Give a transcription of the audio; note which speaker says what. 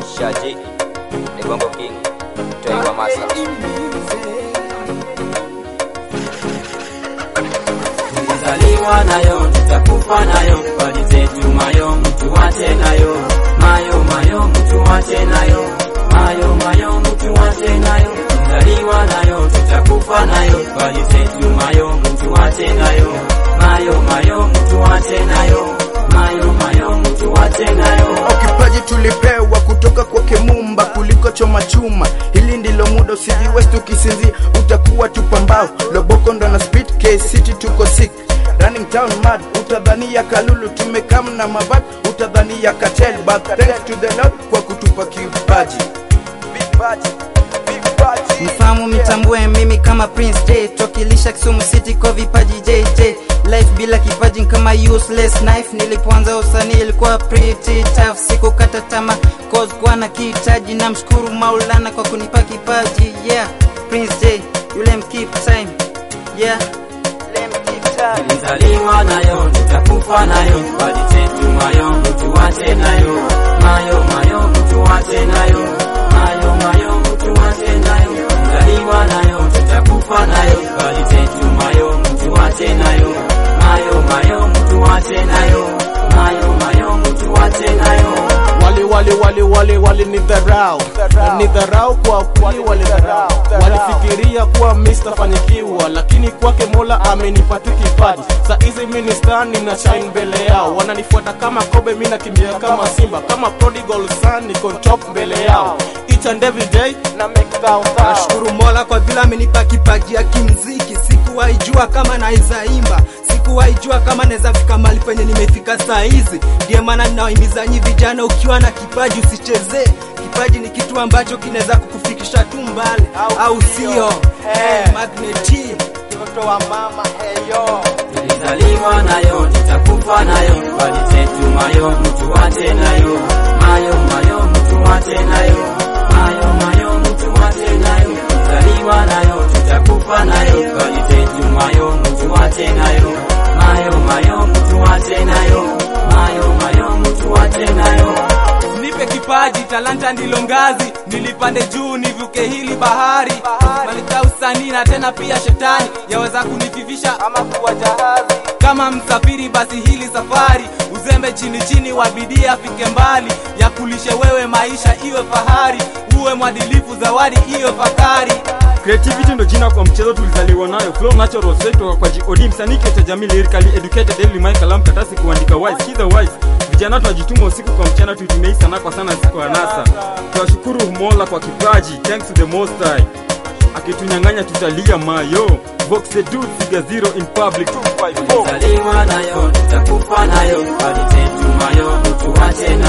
Speaker 1: Shaji Egongo King Toi wa Masa
Speaker 2: Tulizaliwa nayo, tutakufa nayo, bali zetu mayo, mtu wache nayo, mayo mayo, mtu wache nayo, mayo mayo, mtu wache nayo. Tulizaliwa nayo, tutakufa nayo, bali zetu mayo, mtu wache nayo, mayo mayo, mtu wache nayo, mayo mayo, mtu wache nayo.
Speaker 3: kipaji tulipewa kutoka kwa Kemumba kuliko choma chuma. Hili ndilo muda, usijiwest ukisinzia, utakuwa tupambao. Loboko ndo na speed K City tuko sick Running town mad, utadhania Kalulu tumekam na mabad, utadhania cartel but thanks to the Lord kwa kutupa kipaji. Vipaji, vipaji.
Speaker 4: Mfahamu mitambue mimi kama Prince J Tokilisha Kisumu City kwa vipaji JJ Life bila kipaji ni kama useless knife Nilipoanza usanii ilikuwa pretty tough Sikukata tamaa cause kuwa na kihitaji Na mshukuru Maulana kwa kunipa kipaji Yeah, Prince J, yule mkeep time Yeah, yule mkeep time
Speaker 2: Tulizaliwa nayo, tutakufa nayo, bali zetu mayo, mtu wache nayo, mayo mayo, mtu wache nayo, mayo mayo, mtu wache nayo. Tulizaliwa nayo, tutakufa nayo, bali zetu mayo, mtu wache nayo, mayo mayo, mtu wache nayo, mayo mayo, mtu wache nayo.
Speaker 5: wali wali wali wali wali ni dharau na ni dharau kwa kweli wali dharau walifikiria kuwa Mr. fanikiwa lakini kwake Mola amenipa tu kipaji sa hizi mimi ni star nina shine mbele yao wananifuata kama kobe mimi nakimbia kama simba kama prodigal son niko top mbele yao each and every day na make thou thou
Speaker 6: Nashukuru Mola kwa vile amenipa kipaji ya kimziki. Sikuwahi jua kama naweza imba, sikuwahi jua kama naweza fika mahali penye nimefika saa hizi. Ndiyo maana ninawahimiza nyi vijana, ukiwa na kipaji usichezee. Kipaji ni kitu ambacho kinaweza kukufikisha tu mbali, au sio? Eh, Magneti
Speaker 5: mtoto wa mama heyo
Speaker 2: Tulizaliwa nayo, tutakufa nayo, bali zetu mayo, mtu wache nayo, mayo mayo, mtu wache nayo, mayo mayo, mtu wache nayo. Tulizaliwa nayo, tutakufa nayo, bali zetu mayo, mtu wache nayo, mayo mayo, mtu wache nayo, mayo mayo, mtu wache nayo.
Speaker 7: nipe kipaji talanta ndilo ngazi nilipande juu nivuke hili bahari malika usanii na tena pia shetani yaweza kunififisha ama kuwa jahazi kama msafiri basi hili safari uzembe chini chini wa bidii afike mbali ya kulishe wewe maisha iwe fahari uwe mwadilifu zawadi iwe fakari
Speaker 8: Creativity ndo jina kwa mchezo tulizaliwa nayo. Flow natural straight kutoka kwa GOD msanii kiota jamii lyrically educated daily mic kalam katasi kuandika wise kiza wise. Vijana tunajituma usiku kwa mchana tuitumie hii sana kwa sana siku ya nasa. Tunashukuru Mola kwa kipaji thanks to the most high. Akitunyang'anya tutalia mayo. Vox the dude figure zero in public 254.
Speaker 2: Tulizaliwa nayo, tutakufa nayo, bali zetu mayo, mtu wache